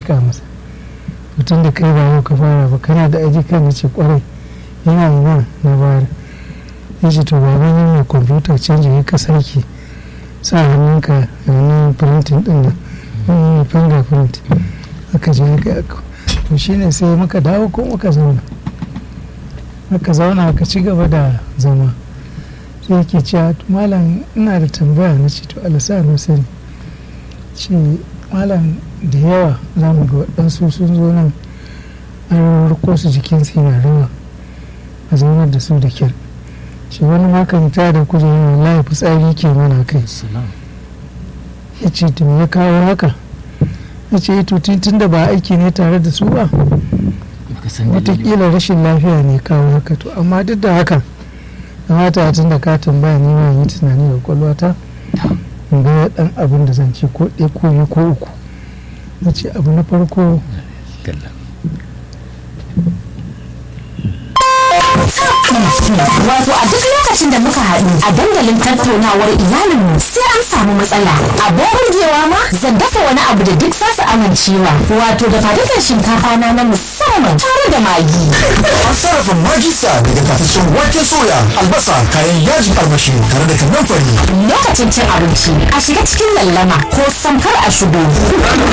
miƙa masa mutum da kai ba yau ka fara ba kana da aji kan na ce kwarai yana yana na bayar ya ce to ba wani mai kwamfuta canji ya ka sake sa hannunka a wani printing din nan wani fingerprint aka je aka aka to shine sai muka dawo ko muka zauna muka zauna aka ci gaba da zama sai yake cewa malam ina da tambaya na ce to alasa na sani ce malam da yawa za mu ga waɗansu sun zo nan an riko su jikinsu yana rawa a zaunar da su da kyar shi wani makamta da kujerar wallahi fitsari ke mana kai ya ce to ya kawo haka ya ce to tun da ba aiki ne tare da su ba watakila rashin lafiya ne kawo haka to amma duk da haka kamata tun da ka tambaya ne ma yi tunani da kwalwata in ga dan abin da zan ce ko ɗaya ko biyu ko uku na ce abu na farko Wato a duk lokacin da muka haɗu a dandalin tattaunawar iyalinmu sai an samu matsala. Abin burgewa ma zan dafa wani abu da duk zasu amincewa. Wato da fadukan shinkafa na na musamman tare da magi. An sarrafa magisa daga tafashin wake soya, albasa, kayan yajin armashi tare da kannan fari. Lokacin cin abinci a shiga cikin lallama ko samkar a shigo.